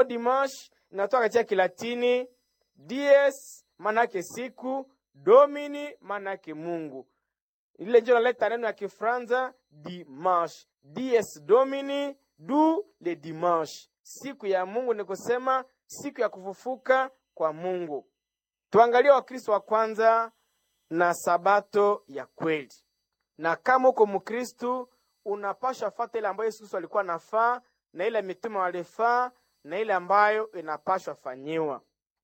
dimanche inatoka katika Kilatini dies, manake siku, domini manake Mungu. Ile ndio naleta neno ya Kifranza dimanche, dies domini, du le dimanche, siku ya Mungu, ni kusema siku ya kufufuka kwa Mungu. Tuangalie Wakristo wa kwanza na sabato ya kweli, na kama uko Mkristu unapasha fata ile ambayo Yesu Kristo alikuwa nafaa na ile mitume walifaa na ile ambayo inapashwa fanyiwa.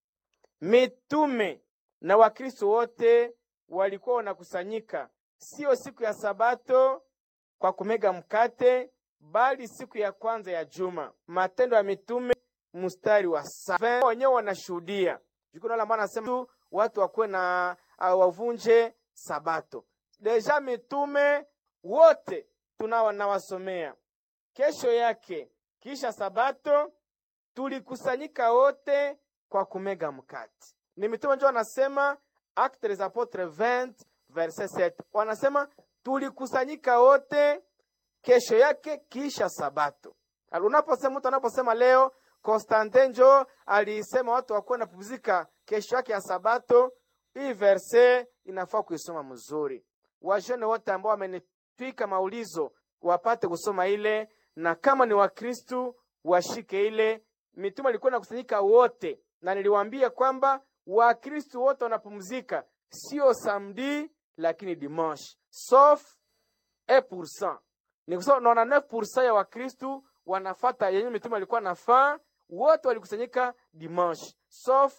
Mitume na Wakristo wote walikuwa wanakusanyika sio siku ya sabato kwa kumega mkate, bali siku ya kwanza ya juma. Matendo ya Mitume mstari wa saba wenyewe wanashuhudia jukuno ambao anasema watu wakuwe na uh, wavunje sabato. Deja mitume wote tunao nawasomea. Kesho yake kisha sabato tulikusanyika wote kwa kumega mkate. Ni mitume ndio wanasema Actes des Apotres 20 verset 7, wanasema tulikusanyika wote kesho yake kisha sabato. Unaposema mtu anaposema leo Konstantin njo alisema watu wakuwe napumzika kesho yake ya sabato, hii verse inafaa kuisoma mzuri. Wajene wote ambao wamenitwika maulizo wapate kusoma ile, na kama ni Wakristu washike ile. Mitume alikuwa nakusanyika wote, na niliwaambia kwamba Wakristu wote wanapumzika sio samedi, lakini dimanche sauf 1%. Ni kusema naona 9% ya Wakristu wanafata yenye mitume alikuwa nafaa wote walikusanyika dimanche sauf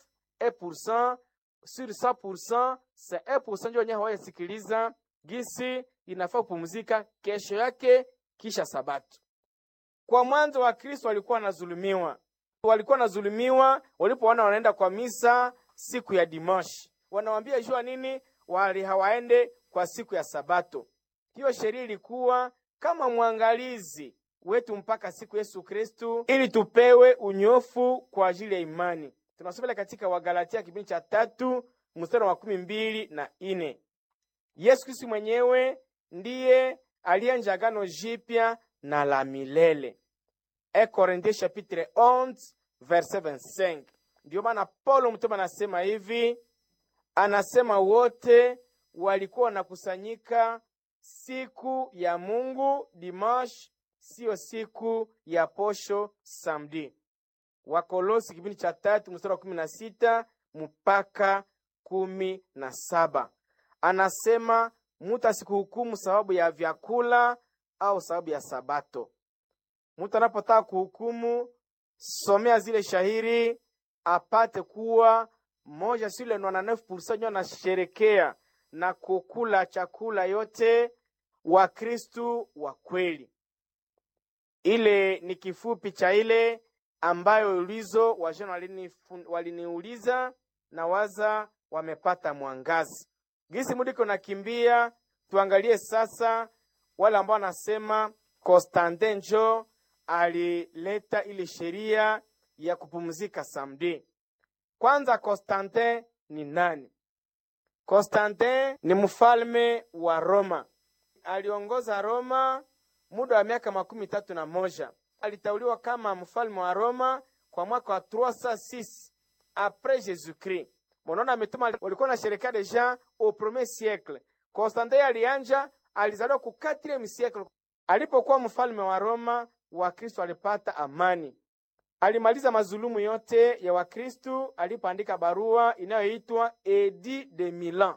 1% sur 100% c'est 1% ndio wenyewe hawayasikiliza gisi inafaa kupumzika kesho yake kisha sabato. Kwa mwanzo wa Kristo walikuwa wanazulumiwa, walikuwa wanazulumiwa walipoona wanaenda kwa misa siku ya dimanche, wanawambia jua nini, wali hawaende kwa siku ya sabato. Hiyo sheria ilikuwa kama mwangalizi wetu mpaka siku Yesu Kristu, ili tupewe unyofu kwa ajili ya imani. Tunasoma katika Wagalatia kipindi cha tatu mstari wa makumi mbili na ine. Yesu Kristu mwenyewe ndiye alianja agano jipya na la milele. E Korinthie chapitre 11 verset 25. Ndiyo maana Paulo mtume anasema hivi, anasema wote walikuwa wanakusanyika siku ya Mungu dimanche siyo siku ya posho samedi. Wakolosi kipindi cha tatu mstari wa kumi na sita mpaka kumi na saba anasema mutu asikuhukumu sababu ya vyakula au sababu ya sabato. Mutu anapotaka kuhukumu, somea zile shahiri apate kuwa moja sile nwana nefu pursa nyo anasherekea na kukula chakula yote Wakristu wa kweli. Ile ni kifupi cha ile ambayo ulizo wajana waliniuliza na waza wamepata mwangazi gisi mudiko nakimbia. Tuangalie sasa wale ambao wanasema Konstantin njo alileta ile sheria ya kupumzika samedi. Kwanza, Konstantin ni nani? Konstantin ni mfalme wa Roma, aliongoza Roma muda wa miaka makumi tatu na moja. Alitauliwa kama mfalme wa Roma kwa mwaka wa 306 apres Jesus Christ. Mnaona ametuma walikuwa na sherekea deja au premier siècle. Konstantin alianja alizaliwa ku 4e siècle. Alipokuwa mfalme wa Roma, Wakristo walipata amani. Alimaliza mazulumu yote ya Wakristo alipoandika barua inayoitwa Edit de Milan.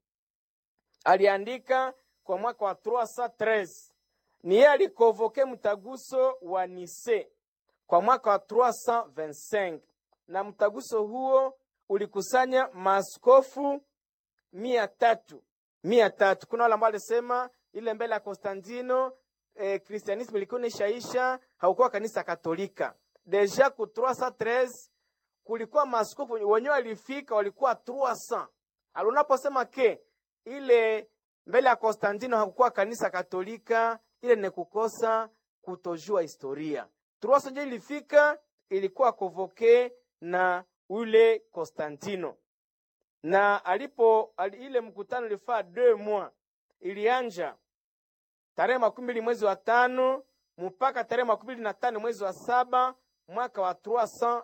Aliandika kwa mwaka wa 313 ni yeye alikovoke mtaguso wa Nise kwa mwaka wa 325 na mtaguso huo ulikusanya maaskofu mia tatu mia tatu. Kuna wale ambao alisema ile mbele ya Konstantino eh, kristianismu ilikuwa nishaisha, haukuwa kanisa Katolika deja ku 313 kulikuwa maaskofu wenyewe walifika, walikuwa 300. Alunaposema ke ile mbele ya Konstantino hakukuwa kanisa Katolika ile ni kukosa kutojua historia. Truasa nje ilifika ilikuwa kovoke na ule Konstantino, na alipo ali, ile mkutano ilifaa deux mois, ilianja tarehe makumi mbili mwezi wa tano mpaka tarehe makumi mbili na tano mwezi wa saba mwaka wa